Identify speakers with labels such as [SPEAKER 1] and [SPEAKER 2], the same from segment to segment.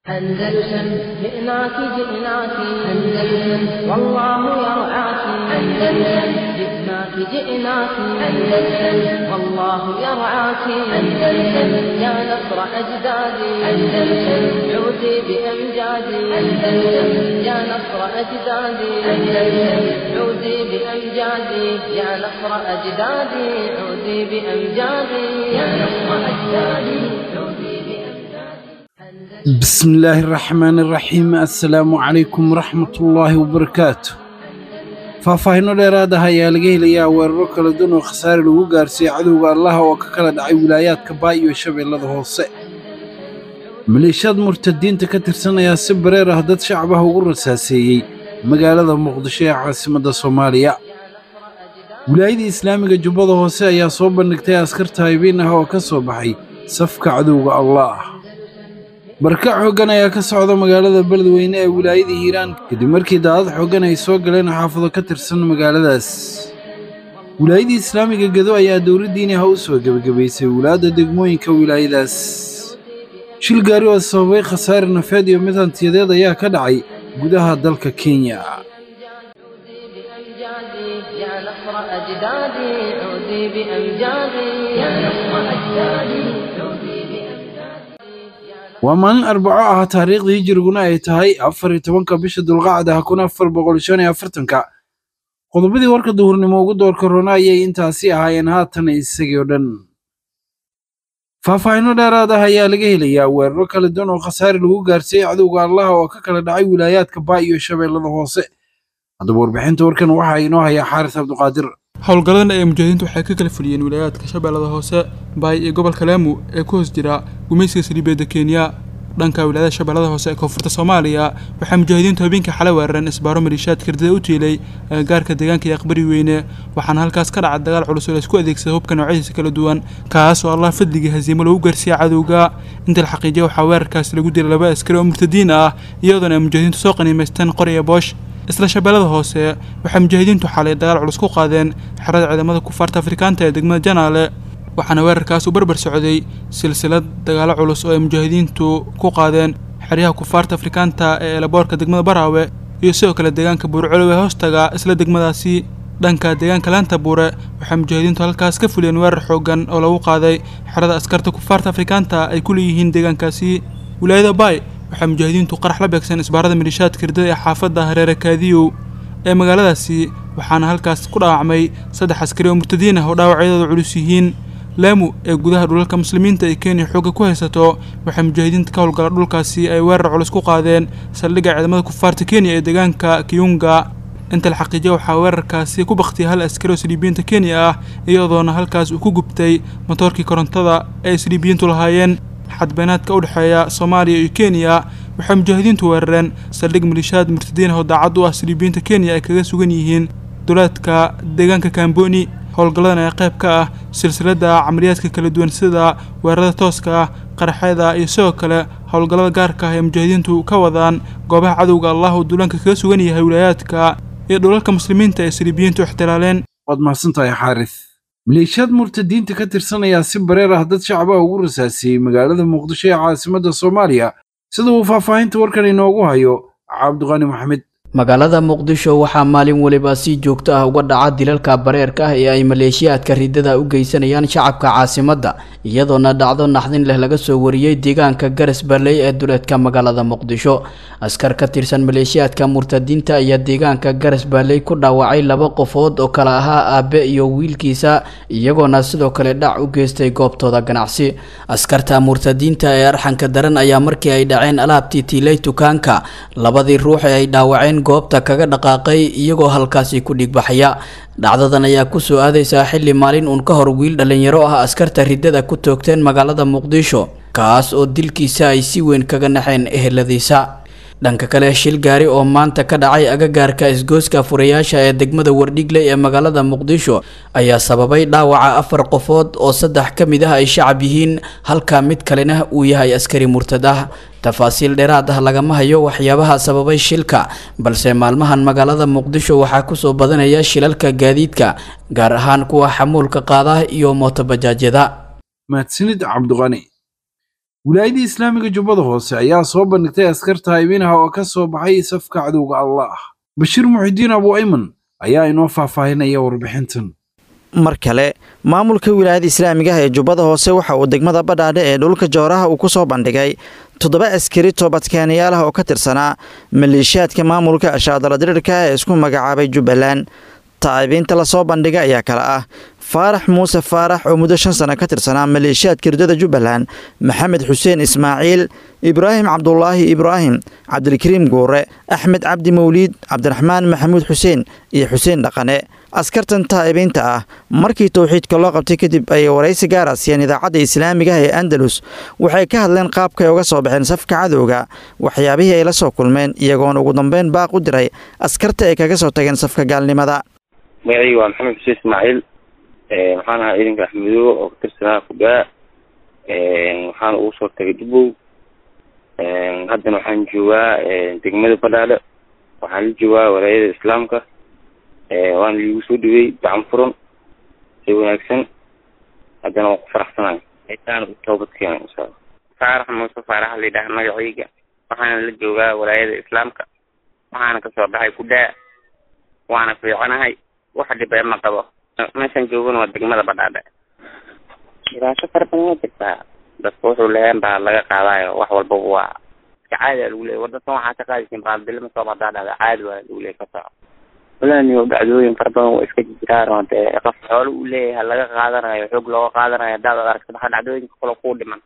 [SPEAKER 1] أندلسن جئناك جئناك أندلسن والله يرعاك أندلسن جئناك جئناك أندلسن والله يرعاك أندلسن يا نصر أجدادي أندلسن عودي بأمجادي أندلسن يا نصر أجدادي أندلسن عودي بأمجادي يا نصر أجدادي عودي بأمجادي يا نصر أجدادي عودي بأمجادي
[SPEAKER 2] بسم الله الرحمن الرحيم assalaamu calaykum waraxmatullaahi wabarakaatu faahfaahinno dheeraad ah ayaa laga helayaa weeraro kala duwan oo khasaare lagu gaarsiiyey cadowga allaha oo ka kala dhacay wilaayaadka baay iyo shabeellada hoose maleeshiyaad murtadiinta ka tirsan ayaa si bareer ah dad shacab ah ugu rasaaseeyey magaalada muqdisho ee caasimadda soomaaliya wilaayada islaamiga jubbada hoose ayaa soo bandhigtay askar taayibiin ah oo ka soo baxay safka cadowga allaah barkac xooggan ayaa ka socda magaalada beledweyne ee wilaayada hiiraan kadib markii daadad xooggan ay soo galeen xaafado ka tirsan magaaladaas wilaayadii islaamiga gedo ayaa dowladdiini ha u soo gebagabaysay wulaadda degmooyinka wilaayadaas shil gaari oo sababay khasaare nafeed iyo mid hantiyadeed ayaa ka dhacay gudaha dalka kenya
[SPEAKER 1] بأمجادي يا نصر أجدادي عودي بأمجادي يا نصر أجدادي عودي بأمجادي
[SPEAKER 2] waa maalin arbaco ah taariikhdii hijiriguna ay tahay afar iyo tobanka bisha dulqacda kun afar boqol shan iyo afartanka qodobadii warka duhurnimo ugu doorka rona ayay intaasi ahaayeen haatan isagii oo dhan faahfaahinno dheeraad ah ayaa laga helayaa weeraro kala duwan oo khasaare lagu gaarsiiyey cadowga allaha oo ka kala dhacay wilaayaadka baay iyo shabeellada hoose haddaba warbixinta warkan waxaa inoo hayaa xaaris cabdiqaadir
[SPEAKER 3] howlgalladan ee mujaahidiintu waxay ka kala fuliyeen wilaayaadka shabeellada hoose baay iyo gobolka laamu ee ku hoos jira gumaysiga saliibeedda kenya dhanka wilaayada shabeellada hoose ee koonfurta soomaaliya waxay mujaahidiintu habeenkii xalay weerareen isbaaro maliishaad kardida u tiilay agagaarka deegaanka iyo aqbari weyne waxaana halkaas ka dhacay dagaal culus oo la isku adeegsada hubka noocyadiisa kala duwan kaas oo allah fadligii hasiimo lagu gaarsiiyey cadowga inta la xaqiijiya waxaa weerarkaasi lagu dilay laba askari oo murtadiin ah iyadoona ay mujaahidiintu soo qaniimaysteen qor iyo boosh isla shabeellada hoose waxay mujaahidiintu xalay dagaal culus ku qaadeen xerada ciidamada kufaarta afrikaanta ee degmada janaale waxaana weerarkaas u barbar socday silsilad dagaalo culus oo ay mujaahidiintu ku qaadeen xeryaha kufaarta afrikaanta ee elaboorka degmada baraawe iyo sidoo kale deegaanka buurcolow ee hoostaga isla degmadaasi dhanka deegaanka laanta buure waxay mujaahidiintu halkaas ka fuliyeen weerar xoogan oo lagu qaaday xerada askarta kufaarta afrikaanta ay ku leeyihiin deegaankaasi wilaayada baay waxay mujaahidiintu qarax la beegsan isbaarada maliishaadka hirdada ee xaafadda hareere kaadiyow ee magaaladaasi waxaana halkaas ku dhaawacmay saddex askari oo murtadiin ah oo dhaawacyadooda culus yihiin laamu ee gudaha dhulalka muslimiinta ee kenya xoogga ku haysato waxay mujaahidiinta ka howlgala dhulkaasi ay weerar culus ku qaadeen saldhigga ciidamada kufaarta kenya ee deegaanka kiyunga inta la xaqiijiya waxaa weerarkaasi ku baktiyay hal askari oo saliibiyiinta kenya ah iyadoona halkaas uu ku gubtay matoorkii korontada ee saliibiyiintu lahaayeen xadbeenaadka u dhexeeya soomaaliya iyo kenya waxay mujaahidiintu weerareen saldhig maliishaad murtadiin ah oo daacad u ah saliibiyiinta kenya ay kaga sugan yihiin duleedka deegaanka kamboni howlgalladan ayaa qayb ka ah silsiladda camaliyaadka kala duwan sida weerarada tooska ah qaraxyada iyo sidoo kale howlgallada gaarka ah ee mujaahidiintu ka wadaan goobaha cadowga allah uu duulaanka kaga sugan yahay wilaayaadka iyo dhulalka muslimiinta ee saliibiyiintu ixtilaaleen
[SPEAKER 2] waad mahadsantahay xaaris maleeshiyaad murtadiinta ka tirsan ayaa si bareer ah dad shacab ah ugu rasaasiyey magaalada muqdisho ee caasimadda soomaaliya sida uu faahfaahinta warkan inoogu hayo cabdiqani maxamed
[SPEAKER 4] magaalada muqdisho waxaa maalin weliba si joogto ah uga dhaca dilalka bareerka ah ee ay maleeshiyaadka ridada u geysanayaan shacabka caasimadda iyadoona dhacdo naxdin leh laga soo wariyey deegaanka garas barley ee duleedka magaalada muqdisho askar ka tirsan maleeshiyaadka murtadiinta ayaa deegaanka garas barley ku dhaawacay laba qofood oo kale ahaa aabe iyo wiilkiisa iyagoona sidoo kale dhac u geystay goobtooda ganacsi askarta murtadiinta ee arxanka daran ayaa markii ay dhaceen alaabtii tiilay dukaanka labadii ruux ee ay dhaawaceen goobta kaga dhaqaaqay iyagoo halkaasi ku dhigbaxaya dhacdadan ayaa kusoo aadaysaa xilli maalin uun ka hor wiil dhallinyaro ah askarta riddada ku toogteen magaalada muqdisho kaas oo dilkiisa ay si weyn kaga naxeen eheladiisa dhanka kale shil gaari oo maanta ka dhacay agagaarka isgooska furayaasha ee degmada wardhigley ee magaalada muqdisho ayaa sababay dhaawaca afar qofood oo saddex ka mid ah ay shacab yihiin halka mid kalena uu yahay askari murtad ah tafaasiil dheeraad ah lagama hayo waxyaabaha sababay shilka balse maalmahan magaalada muqdisho waxaa kusoo badanaya shilalka gaadiidka gaar ahaan kuwa xamuulka qaada iyo mootobajaajyada
[SPEAKER 2] mahadsanid cabdiqani wilaayadii islaamiga jubbada hoose ayaa soo bandhigtay askar taa'ibiinaha oo ka soo baxay safka cadowga allah bashiir muxidiin abu ayman ayaa inoo faahfaahinaya warbixintan
[SPEAKER 5] mar kale maamulka wilaayada islaamiga ah ee jubbada hoose waxa uu degmada badhaadhe ee dhulka jooraha uu ku soo bandhigay toddoba askari toobadkeenayaal ah oo ka tirsanaa maleeshiyaadka maamulka ashaadala dirirka ah ee isku magacaabay jubbaland taa'ibiinta lasoo bandhiga ayaa kale ah faarax muuse faarax oo muddo shan sano ka tirsanaa maleeshiyaadka ridada jubbaland maxamed xuseen ismaaciil ibraahim cabdulaahi ibraahim cabdilkariim guure axmed cabdi mawliid cabdiraxmaan maxamuud xuseen iyo xuseen dhaqane askartan taa'ibiinta ah markii towxiidka loo qabtay kadib ayay waraysi gaara siiyeen idaacadda islaamiga ah ee andalus waxay ka hadleen qaabkay uga soo baxeen safka cadowga waxyaabihii ay la soo kulmeen iyagoona ugu dambeyn baaq u diray askarta ay kaga soo tageen safka gaalnimada
[SPEAKER 6] magacayga waa maxamed xuseen ismaaciil waxaan ahaa ciidanka axmedoobe oo ka tirsanaa kudaa waxaana ugu soo tagay dubbow haddana waxaan joogaa degmada badhaadhe waxaan la joogaa walaayada islaamka waana liigu soo dhawey gacan furan si wanaagsan haddana waan ku faraxsanahay aytaana u toobadkeena insha allah faarax muuse faaraxa la yidhaha magacayga waxaana la joogaa walaayada islaamka waxaana kasoo baxay kudaa waana fiicanahay wax dhibee ma qabo meeshaan joogana waa degmada badhaadhe dhibaato fara badan waa jirtaa dadka wuxuu leeyan baa laga qaadaayo wax walbaba waa iska caadi a lagu leeyay war dadkan waxaa ka qaadaysin baaldilima soo badaa dhahda caadi waa lagu leeyay ka soco walaani dhacdooyin fara badan waa iska jiraan oo dee qof xoolo uu leeyahay laga qaadanayo xoog looga qaadanayo hadaad ad aragto maxaa dhacdooyinka kale kuu dhiman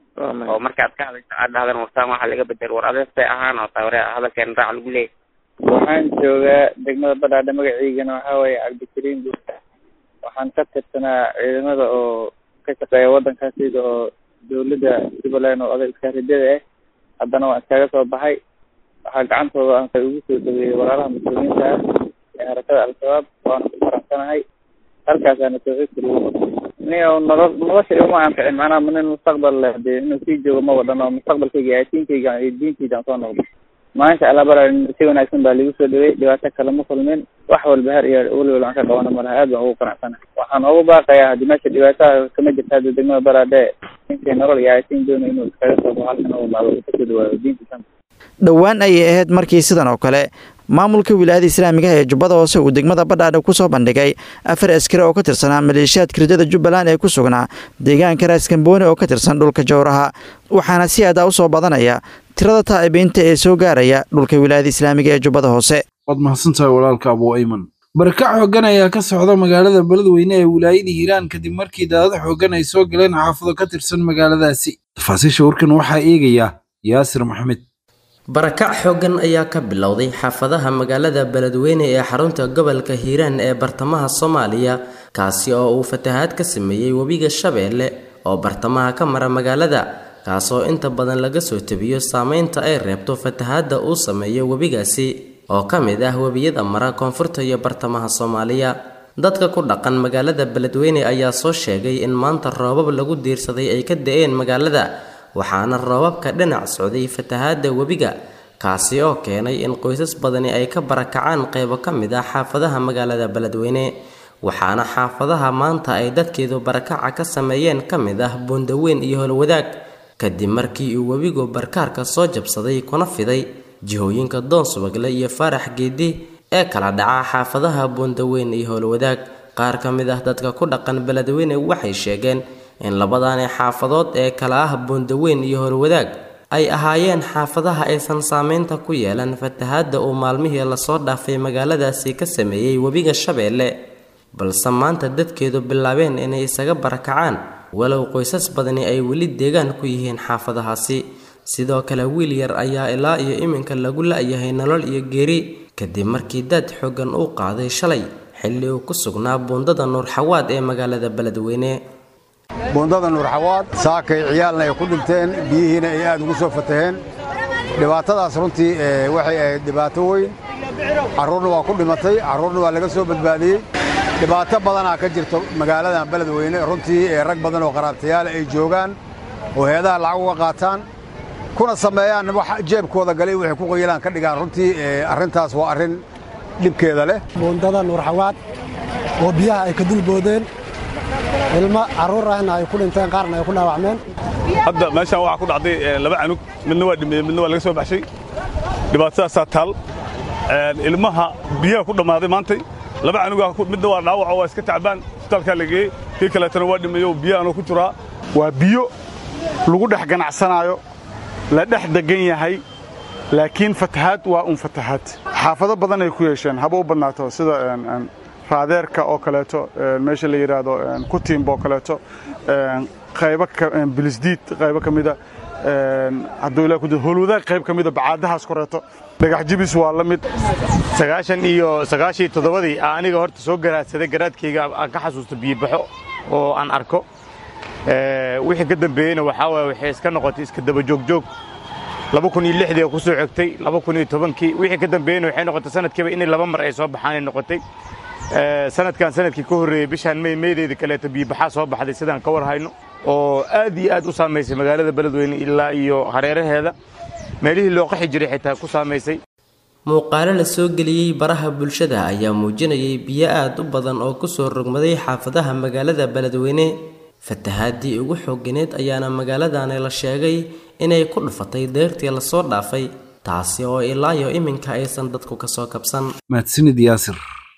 [SPEAKER 6] oo markaad ka hadlayso aad dhahdan wartaan waxaa laga bedel war adees bay ahaan oo tawre hadalkeen raac lagu leeyay
[SPEAKER 7] waxaan joogaa degmada badhaadhe magaciigana waxaa waaye cabdikariim buuta waxaan ka tirsanaa ciidamada oo ka shaqeeya waddankaas sida oo dawladda jubbaland oo oday iskaaridada ah haddana waan iskaga soo baxay waxaa gacantooda aan ka ugu soo dhaweeyey walaalaha muslimiinta ah ee harakada al-shabaab waana ku faraxsanahay halkaasaana tawxiidka lagu nin nolo nolosha iguma anficin macnaha nin mustaqbal leh dee inuu sii joogo ma wadhan oo mustaqbalkayga yaatiinkayga iyo diintayda aan soo noqdo maasha allah bara si wanaagsan baa liigu soo dhawey dhibaato kale ma kulmin wax walba har iyo weliwal aan ka qabana malaha aad baan ugu qanacsanahay waxaan ugu baaqayaa haddii meesha dhibaataha kama jirta hadda degmada baraadhe ninkii nolol iyo aytiin doonayo inuu iskaga soo baxo halkan u imaado uu kasoo dhawaayo diintiisa
[SPEAKER 5] dhowaan ayay ahayd markii sidan oo kale maamulka wilaayada islaamiga ee jubbada hoose uu degmada badhaadhe ku soo bandhigay afar askari oo ka tirsanaa maleeshiyaadka ridada jubbaland ee ku sugnaa deegaanka raaskambooni oo ka tirsan dhulka jowraha waxaana si aadaa u soo badanaya tirada taa'ibiinta ee soo gaaraya dhulka wilaayada islaamiga ee jubbada hoose
[SPEAKER 2] waad mahadsantahay walaalka abu ayman barakac xooggan ayaa ka socda magaalada beledweyne ee wilaayada hiiraan kadib markii daadad xooggan ay soo galeen xaafado ka tirsan magaaladaasi tafaasiisha warkan waxaa eegaya yaasir maxamed
[SPEAKER 8] barakac xooggan ayaa ka bilowday xaafadaha magaalada beledweyne ee xarunta gobolka hiiraan ee bartamaha soomaaliya kaasi oo uu fatahaad ka sameeyey webiga shabeelle oo bartamaha ka mara magaalada kaasoo inta badan laga soo tebiyo saameynta ay reebto fatahaadda uu sameeyo webigaasi oo ka mid ah webiyada mara koonfurta iyo bartamaha soomaaliya dadka ku dhaqan magaalada beledweyne ayaa soo sheegay in maanta roobab lagu diirsaday ay ka da-een magaalada waxaana roobabka dhinac socday fatahaadda webiga kaasi oo keenay in qoysas badani ay ka barakacaan qaybo ka mid ah xaafadaha magaalada beledweyne waxaana xaafadaha maanta ay dadkeedu barakaca ka sameeyeen ka mid ah buundaweyn iyo holwadaag kadib markii uu webigu barkaarka soo jabsaday kuna fiday jihooyinka doon subagle iyo faarax geedi ee kala dhaca xaafadaha buundaweyn iyo howlwadaag qaar ka mid ah dadka ku dhaqan beledweyne waxay sheegeen in labadani xaafadood ee kala ah buundaweyn iyo howlwadaag ay ahaayeen xaafadaha aysan saameynta ku yeelan fatahaadda uu maalmihii lasoo dhaafay magaaladaasi ka sameeyey webiga shabeelle balse maanta dadkeedu bilaabeen inay isaga barakacaan walow qoysas badani ay weli deegaan ku yihiin xaafadahaasi sidoo kale wiil yar ayaa ilaa iyo iminka lagu la-yahay nolol iyo geeri kadib markii daad xooggan uu qaaday shalay xilli uu ku sugnaa buundada nuurxawaad ee magaalada beledweyne
[SPEAKER 9] buundada nuurxawaad saakay ciyaalna ay ku dhinteen biyihiina ay aad ugu soo fataheen dhibaatadaas runtii waxay ahayd dhibaato weyn carruurna waa ku dhimatay carruurna waa laga soo badbaadiyey dhibaato badanaa ka jirto magaaladan beledweyne runtii ee rag badan oo qaraabtayaala ay joogaan oo heedaha lacag uga qaataan kuna sameeyaan wax jeebkooda galay waxay ku qayilaan ka dhigaan runtii arrintaas waa arrin dhibkeeda leh
[SPEAKER 10] buundada nuurxawaad oo biyaha ay ka dulboodeen ilmo carruur ahna ay ku dhinteen qaarna ay ku dhaawacmeen
[SPEAKER 11] hadda meeshaan waxaa ku dhacday laba canug midna waa dhimeeyey midna waa laga soo baxshay dhibaatadaasaa taal ilmaha biyaha ku dhammaaday maantay laba canugaa midna waa dhaawaco waa iska tacbaan isbitaalkaa la geeyey kii kaleetana waa dhimeeyo biyahaanoo ku jiraa
[SPEAKER 12] waa biyo lagu dhex ganacsanaayo la dhex degan yahay laakiin fatahaad waa un fatahaad xaafado badan ay ku yeesheen haba u badnaato sida raadeerka oo kaleeto meesha la yidhaahdo kutiimba oo kaleeto qaybo bilisdiid qaybo ka mida hadduu ilaa ku holwadaag qayb ka mida bacaadahaas koreeto dhagax jibis waa la mid
[SPEAKER 13] sagaashan iyo sagaashii toddobadii aniga horta soo garaadsaday garaadkayga aan ka xasuusto biyibaxo oo aan arko wixii ka dambeeyeyna waxaa waye waxay iska noqotay iska daba joogjoog laba kun iyo lixdii oo ku soo xigtay laba kun iyo tobankii wixii ka dambeeyeyna waxay noqotay sanadkiiba inay laba mar ay soo baxaanay noqotay sanadkan sanadkii ka horreeyey bishaan may meydeeda kaleeto biyibaxaa soo baxday sidaan ka war hayno oo aad iyo aad u saamaysay magaalada beledweyne ilaa iyo hareeraheeda meelihii loo qaxi jiray xitaa ku saamaysay
[SPEAKER 8] muuqaalo la soo geliyey baraha bulshada ayaa muujinayay biyo aad u badan oo kusoo rogmaday xaafadaha magaalada beledweyne fatahaadii ugu xooganeed ayaana magaaladani la sheegay inay ku dhufatay deyrtii lasoo dhaafay taasi oo ilaayo iminka aysan dadku kasoo kabsan
[SPEAKER 2] mahadsanid yaasir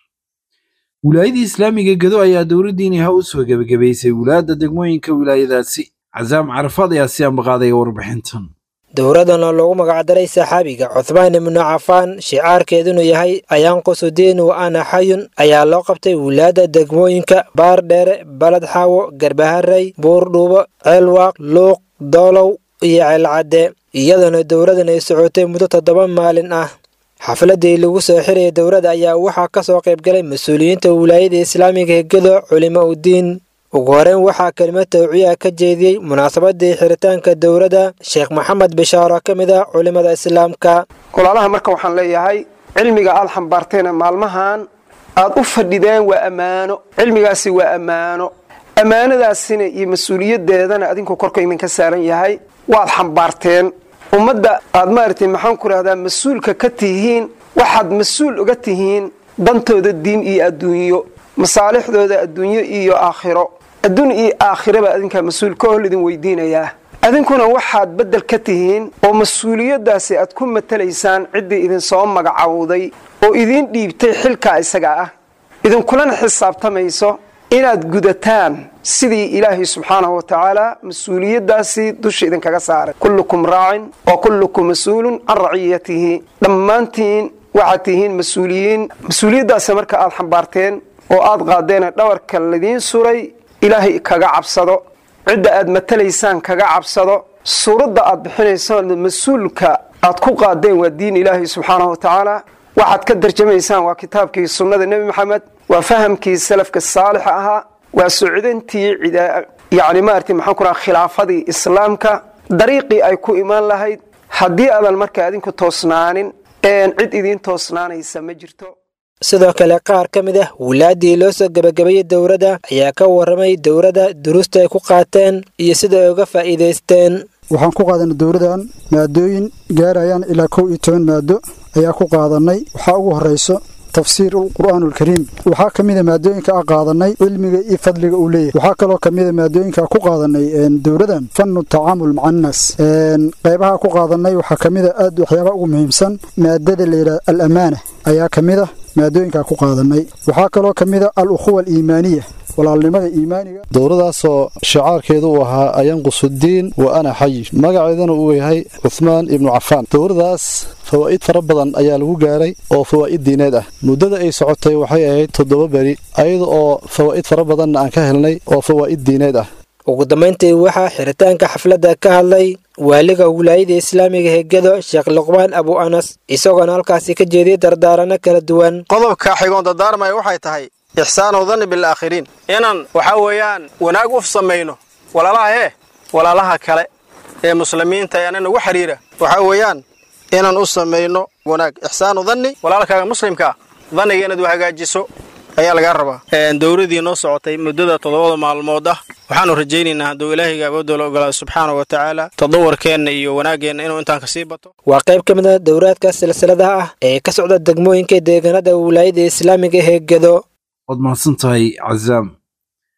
[SPEAKER 2] wilaayadii islaamiga gedo ayaa dowladdiini ha u soo gebagabaysay wilaayadda degmooyinka wilaayadaasi casaam carafaad ayaa si ambaqaadaya warbixintan
[SPEAKER 14] dowradan oo loogu magacdaray saxaabiga cuthmaan ibnu cafaan shicaarkeedunu yahay ayaanqusudiin wa ana xayun ayaa loo qabtay wilaayadda degmooyinka baardheere baled xaawo garbaharey buurdhuubo ceelwaaq luuq doolow iyo ceelcadde iyadoona dowradan ay socotay muddo toddoba maalin ah xafladii lagu soo xiraya dowladda ayaa waxaa ka soo qaybgalay mas-uuliyiinta wilaayada islaamiga hegado culimo udiin ugu horeyn waxaa kelimo tawciya ka jeediyey munaasabadii xiritaanka dowladda sheekh maxamed bishaar oo ka mid ah culimada islaamka
[SPEAKER 15] walaalaha marka waxaan leeyahay cilmiga aad xambaarteena maalmahan aad u fadhideen waa ammaano cilmigaasi waa ammaano ammaanadaasina iyo mas-uuliyadeedana adinku korka idinka saaran yahay waad xambaarteen ummadda aad maaragtay maxaan ku rahdaa mas-uulka ka tihiin waxaad mas-uul uga tihiin dantooda diin iyo adduunyo masaalixdooda adduunyo iyo aakhiro adduun iyo aakhiraba adinkaa mas-uul ka hol idin weydiinayaa adinkuna waxaad beddel ka tihiin oo mas-uuliyaddaasi aad ku matalaysaan ciddii idinsoo magacowday oo idiin dhiibtay xilkaa isaga ah idinkulana xisaabtamayso inaad gudataan sidii ilaahay subxaanahu wa tacaala mas-uuliyaddaasi dusha idinkaga saaray kullukum raacin wa kullukum mas-uulun can raciyatihi dhammaantiin waxaad tihiin mas-uuliyiin mas-uuliyaddaasi marka aad xambaarteen oo aad qaadeena dhawarka ladiin suray ilaahay kaga cabsado cidda aad matalaysaan kaga cabsado suuradda aad bixinaysaan mas-uulka aad ku qaadeen waa diin ilaahay subxaanahu wa tacaala waxaad ka darjamaysaan waa kitaabkii sunnada nebi maxamed waa fahamkii salafka saalixa ahaa waa socdantii yani maarata maxaan ku raha khilaafadii islaamka dariiqii ay ku imaan lahayd haddii aadan marka adinku toosnaanin cid idiin toosnaanaysa ma jirto
[SPEAKER 14] sidoo kale qaar ka mid ah wilaadii loo soo gebagabeeyey dowladda ayaa ka warramay dowladda duruusta ay ku qaateen iyo sida ay uga faa'iidaysteen
[SPEAKER 16] waxaan ku qaadanay dowladdan maadooyin gaarayaan ilaa kow iyo toban maado ayaa ku qaadanay waxaa ugu horrayso tafsiir qur'aan alkariim waxaa ka mida maadooyinka a qaadanay cilmiga iyo fadliga uu leeyahay waxaa kaloo ka mida maadooyinka ku qaadanay dowladan fannu tacaamul maca annaas qaybaha ku qaadanay waxaa ka mida aad waxyaabaha ugu muhiimsan maadada layidhaha al amaana ayaa ka mid ah maadooyinkaa ku qaadanay waxaa kaloo ka mid a al ukhuwa aliimaaniya walaalnimada iimaaniga
[SPEAKER 17] dowladaasoo shicaarkeedu uu ahaa ayanqusudiin wa ana xay magaceedana uu yahay cuhmaan ibnu cafaan dowladaas fawaa'id fara badan ayaa lagu gaaray oo fawaa'id diineed ah muddada ay socotay waxay ahayd toddoba beri ayada oo fawaa'id fara badanna aan ka helnay oo fawaa'id diineed ah
[SPEAKER 14] ugu dambayntii waxaa xiritaanka xafladda ka hadlay waaliga wilaayada islaamiga hegado sheekh luqmaan abu anas isagoona halkaasi ka jeediyey dardaarano kala duwan
[SPEAKER 18] qodobka xigoon dardaarmaya waxay tahay ixsaanu danni bilaakhiriin inaan waxaa weeyaan wanaag u samayno walaalaha hee walaalaha kale ee muslimiinta ee ana nagu xidhiira waxaa weeyaan inaan u samayno wanaag ixsaanu danni walaalkaaga muslimkaa danniga inaad u hagaajiso ayaa lagaa rabaa dowladii noo socotay muddada toddobada maalmood ah waxaanu rajaynaynaa hadduu ilaahayga awoodoola ogolaado subxaana wa tacaala tadawarkeenna iyo wanaaggeenna inuu intaan kasii bato
[SPEAKER 14] waa qayb ka mid a dowraadka silsiladaha ah ee ka socda degmooyinka deegaanada wilaayada islaamiga hegado
[SPEAKER 2] waad mahadsan tahay cazaam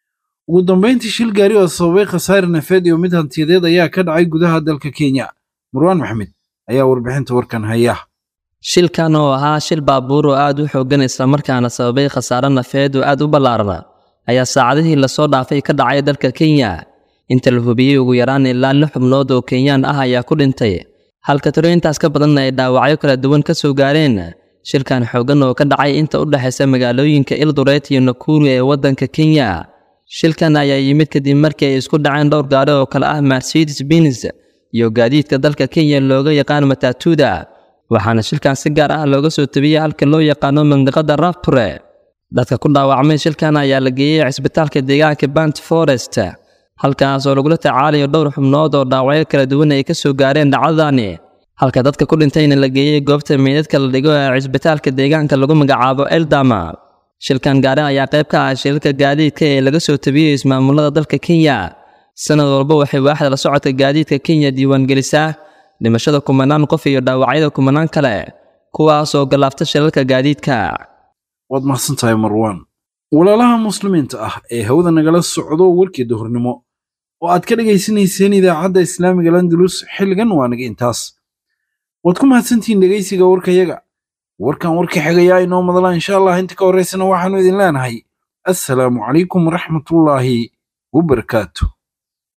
[SPEAKER 2] ugu dambayntii shil gaari oo sababay khasaare nafeed iyo mid hantiyadeed ayaa ka dhacay gudaha dalka kenya marwaan maxmed ayaa warbixinta warkan haya
[SPEAKER 19] shilkan oo ahaa shil baabuur oo aad u xooggan islamarkaana sababay khasaare nafeed oo aad u ballaarna ayaa saacadihii lasoo dhaafay ka dhacay dalka kenya inta la hubiyey ugu yaraan ilaa lix xubnood oo kenyaan ah ayaa ku dhintay halka tiro intaas ka badanna ay dhaawacyo kala duwan ka soo gaareen shilkan xooggan oo ka dhacay inta u dhexaysa magaalooyinka ildureet iyo nakuru ee waddanka kenya shilkan ayaa yimid kadib markii ay isku dhaceen dhowr gaari oo kale ah mercedes benz iyo gaadiidka dalka kenya looga yaqaan matatuda waxaana shilkan si gaar ah looga soo tabiyey halka loo yaqaano mandiqada rapture dadka ku dhaawacmay shilkan ayaa la geeyey cisbitaalka deegaanka bant forest halkaas oo lagula tacaalayo dhowr xubnood oo dhaawacyo kala duwan ay ka soo gaareen dhacdadani halka dadka ku dhintayna la geeyey goobta meydadka la dhigo ee cisbitaalka deegaanka lagu magacaabo eldama shilkan gaari ayaa qayb ka ah shilalka gaadiidka ee laga soo tabiyey ismaamulada dalka kenya sanad walba waxay waaxda la socodka gaadiidka kenya diiwaangelisaa dhimashada kumanaan qof iyo dhaawacyada kumanaan kale kuwaas oo gallaafta shilalka gaadiidka
[SPEAKER 2] waad mahadsan tahay marwaan walaalaha muslimiinta ah ee hawada nagala socdo warkii duhurnimo oo aad ka dhegaysanayseen idaacadda islaamiga landalus xilligan waa naga intaas waad ku mahadsantihiin dhegaysiga warkayaga warkan warka xigayaa inoo madala insha allah inta ka horraysana waxaannu idin leenahay assalaamu calaykum waraxmatullaahi wabarakaatu